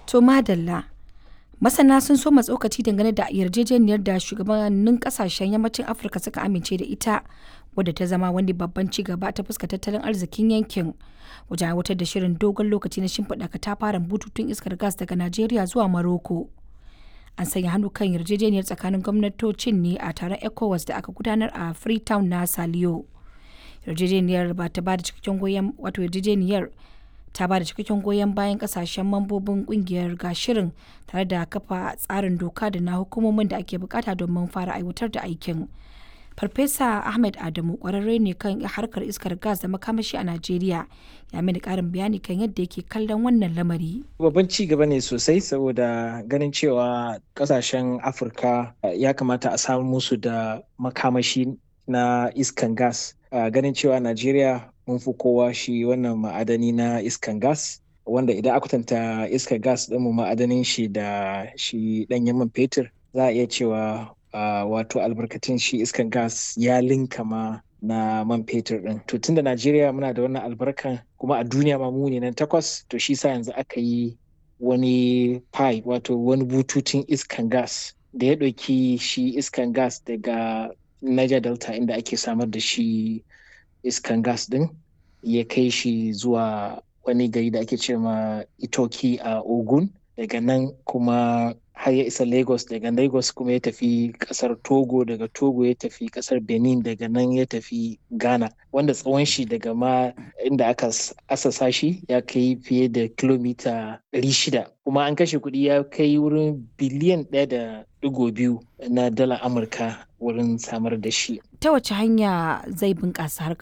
To madalla. Masana sun so tsokaci dangane da yarjejeniyar da shugabannin kasashen yammacin Afirka suka amince da ita wadda ta zama wani babban ci gaba ta fuska tattalin arzikin yankin wajen aiwatar da shirin dogon lokaci na shimfiɗa katafaren bututun iskar gas daga Najeriya zuwa Maroko. An sanya hannu kan yarjejeniyar tsakanin gwamnatocin ne a taron ECOWAS da aka gudanar a Freetown na Saliyo. Yarjejeniyar ba ta ba da cikakken goyon wato yarjejeniyar ta ba da cikakken goyon bayan kasashen mambobin kungiyar ga shirin tare da kafa tsarin doka da na hukumomin da ake bukata domin fara aiwatar da aikin. Farfesa Ahmed Adamu kwararre ne kan harkar iskar gas da makamashi a Najeriya ya mini karin bayani kan yadda yake kallon wannan lamari. Babban ci gaba ne sosai saboda ganin cewa kasashen Afirka ya kamata a samu musu da makamashi na iskan gas. Ganin cewa Najeriya mun fi kowa shi wannan ma'adani na iskan gas wanda idan aka kwatanta iskar gas ɗinmu ma'adanin shi da shi ɗanyen man fetur za a iya cewa Uh, wato albarkatun shi iskan gas ya linka ma na man fetur din to tunda najeriya muna da wannan albarkan kuma a duniya ma mu ne nan takwas to shi sa yanzu aka yi wani pipe wato wani bututun iskan gas da ya ɗauki shi iskan gas daga niger delta inda ake samar da shi iskan gas din ya kai shi zuwa wani gari da ake ce ma itoki a ogun daga nan kuma har ya isa lagos daga lagos kuma ya tafi kasar togo daga togo ya tafi kasar benin daga nan ya tafi ghana wanda tsawon shi daga ma inda aka asasa shi ya kai fiye da kilomita 600 kuma an kashe kuɗi ya kai wurin biliyan ɗaya da digo biyu na dala amurka wurin samar da shi ta wace hanya zai bunƙasa harkar